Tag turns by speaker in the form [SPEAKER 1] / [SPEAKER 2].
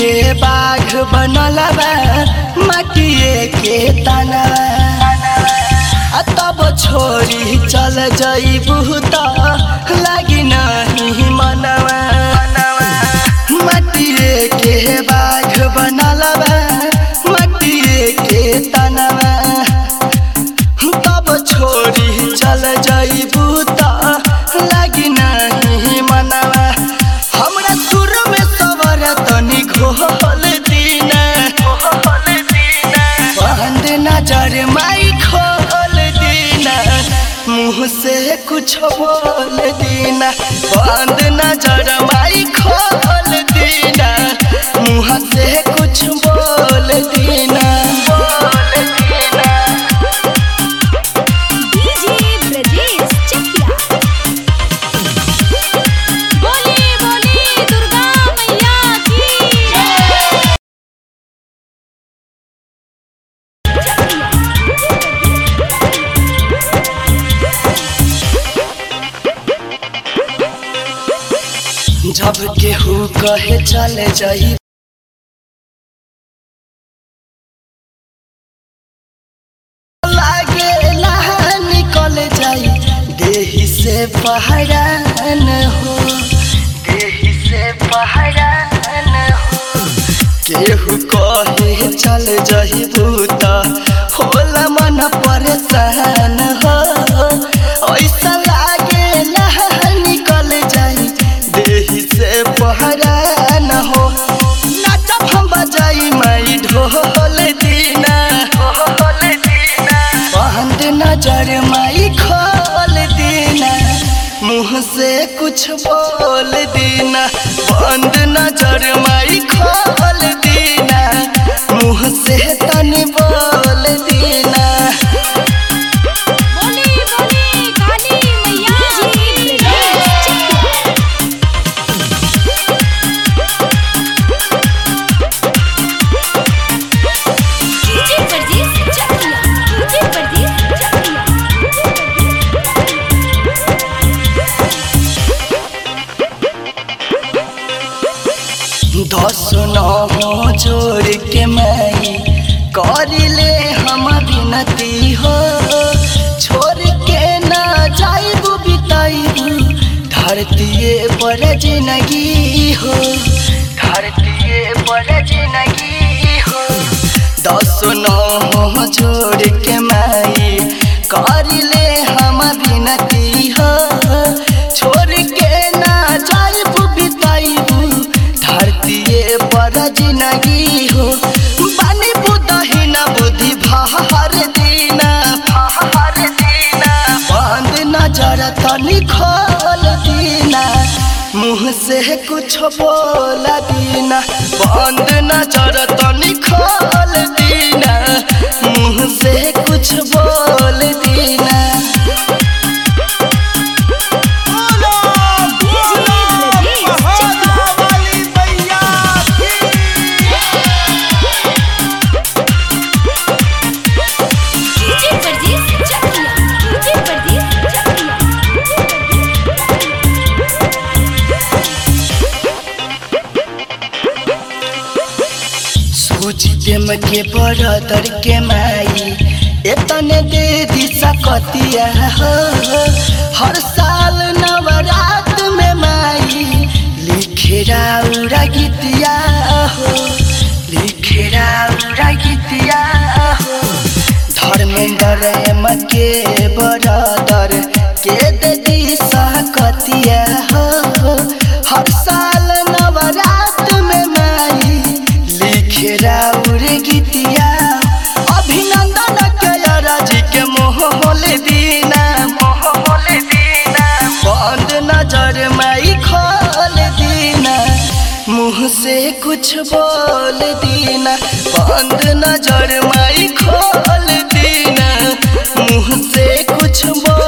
[SPEAKER 1] के बाघ बनल बा माटिए के तना आ तब छोरी चल जइबू त लागी नहीं मनवा माटिए के बाघ बनल बा माटिए के तनवा तब छोरी चल जइबू त लागी नहीं मनवा हमरा सुर में सवर तनी घोल दीना बंद नजर माई खोल दीना मुँह से कुछ बोल दीना बंद नजर माई खोल दीना मुँह से कुछ बोल दीना बोल दीना
[SPEAKER 2] डीजे ब्रजेश चकिया बोली बोली दुर्गा मैया की
[SPEAKER 1] जब केहू कहे चले जाई लागे लहा निकल जाई देही से पहरान हो देही से पहरान हो केहू कहे चल जाई भूता होला मन परेशान हो ऐसा लागे लहा निकल जाई देही से पहरान हो नाचब हम बजाई माई ढोल दीना ढोल दीना बंद नजर माई खोल दीना मुँह से कुछ बोल दीना बंद नजर माई खोल दीना मुँह से तनी बोल दीना
[SPEAKER 2] बोली बोली काली मैया की ब्रजेश चकिया डीजे ब्रजेश चकिया डीजे ब्रजेश चकिया
[SPEAKER 1] दस नौ जोड़ के माई करिले हम विनती हो छोड़ के ना जाइबू बिताइबू धरतीये पर जिंदगी हो धरतीये पर जिंदगी हो दस नौ जोड़ के माई करिले हम विनती हो छोड़ के ना जाइबू बिताइबू धरतीये पर जिंदगी हो बानी बुदही ना बुद्धि भार दीना भार दीना बंद नजर तनी खोल दीना मुँह से कुछ बोल दीना बंद नजर तनी खोल दीना मुँह से कुछ बोल दीना
[SPEAKER 2] DJ Brajesh Chakiya DJ Brajesh Chakiya DJ Brajesh Chakiya
[SPEAKER 1] सोच देम के बरदर के माई एतने दे दिशा कतिया हो हर साल नवरात में माई लिखेरा उड़ा गीतिया हो लिखेरा उड़ा गीतिया हो धर्मेंद्र एम के बरदर के दे दिशा कतिया हो हर साल नवरात में माई लिखे राउर गीतिया अभिनंदन के राजी के मोहल दीना मोहल दीना बंद नजर माई खोल दीना मुँह से कुछ बोल दीना बंद नजर माई खोल दीना मुँह से कुछ बोल